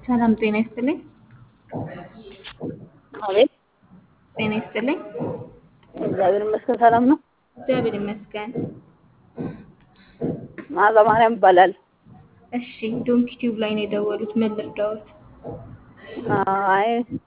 ሰላም ጤና ይስጥልኝ። አቤት ጤና ይስጥልኝ። እግዚአብሔር ይመስገን ሰላም ነው። እግዚአብሔር ይመስገን። መዓዛ ማርያም ይባላል። እሺ ዶንኪ ቲዩብ ላይ ነው የደወሉት። ምን ልርዳዎት? አይ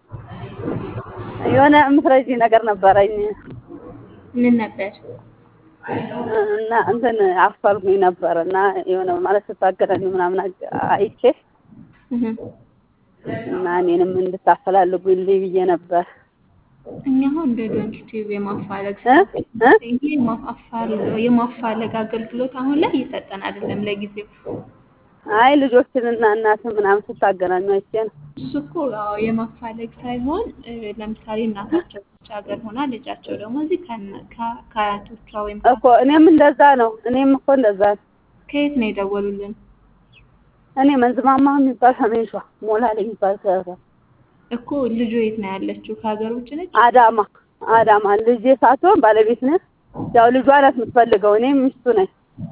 የሆነ ምትረጂ ነገር ነበረኝ ምን ነበር? እና እንትን አፋልጉኝ ነበር እና የሆነ ማለት ስታገናኙ ምናምን አግ- አይቼ እህ እና እኔንም እንድታፈላልጉልኝ ብዬ ነበር። እኛ አሁን እንደ ዶንኪ ቲዩብ የማፋለግ እ እ ይሄ የማፋል- የማፋለግ አገልግሎት አሁን ላይ እየሰጠን አይደለም ለጊዜው። አይ ልጆችንና እናትን ምናምን ስታገናኙ አይቼ ነው። እሱ እኮ ያው የማፋለግ ሳይሆን እ፣ ለምሳሌ እናታቸው ውጭ ሀገር ሆና ልጃቸው ደግሞ እዚህ ከነ- ከ- ከአያቶቿ ወይም እኮ እኔም እንደዛ ነው። እኔም እኮ እንደዛ ነው። ከየት ነው የደወሉልን? እኔ መንዝማማ የሚባል ሰሜን ሸዋ ሞላሌ የሚባል ሰፈር እኮ ልጁ የት ነው ያለችው? ከሀገር ውጭ ነች? አዳማ አዳማ ልጄ ሳትሆን ባለቤት ነህ። ያው ልጇ ናት የምትፈልገው፣ እኔም ሚስቱ ነኝ።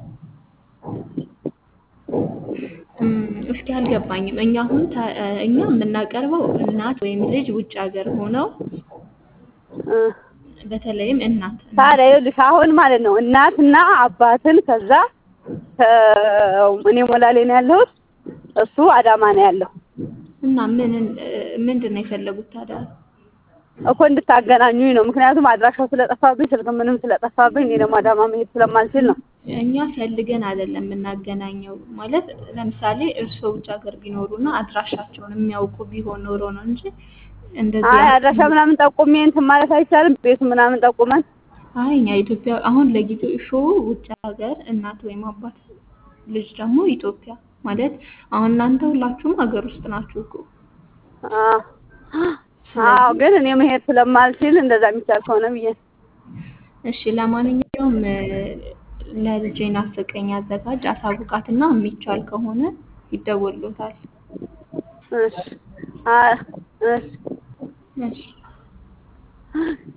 እም፣ እስኪ አልገባኝም። እኛ አሁን ታ- እ፣ እኛ የምናቀርበው እናት ወይም ልጅ ውጭ ሀገር ሆነው እ በተለይም እናት ታዲያ ይኸውልሽ አሁን ማለት ነው እናትና አባትን ከዛ ከ- እኔ ሞላሌ ነው ያለሁት፣ እሱ አዳማ ነው ያለው እና ምን እ፣ ምንድን ነው የፈለጉት ታዲያ? እኮ እንድታገናኙኝ ነው። ምክንያቱም አድራሻው ስለጠፋብኝ ስልክ ምንም ስለጠፋብኝ እኔ ደግሞ አዳማ መሄድ ስለማልችል ነው። እኛ ፈልገን አይደለም የምናገናኘው። ማለት ለምሳሌ እርስዎ ውጭ ሀገር ቢኖሩና አድራሻቸውን የሚያውቁ ቢሆን ኖሮ ነው እንጂ እንደዚህ አይ አድራሻ ምናምን ጠቁሜ እንትን ማለት አይቻልም። ቤቱ ምናምን ጠቁመን አይ እኛ ኢትዮጵያ አሁን ለጊዜው ሾው ውጭ ሀገር እናት ወይም አባት ልጅ ደግሞ ኢትዮጵያ ማለት አሁን እናንተ ሁላችሁም ሀገር ውስጥ ናችሁ እኮ አ- አዎ፣ ግን እኔ መሄድ ስለማልችል እንደዛ የሚቻል ከሆነ ብዬ ነው። እሺ ለማንኛውም እ፣ ለልጄ ናፍቀኝ አዘጋጅ አሳውቃትና የሚቻል ከሆነ ይደወሎታል። እሺ አ- እሺ እሺ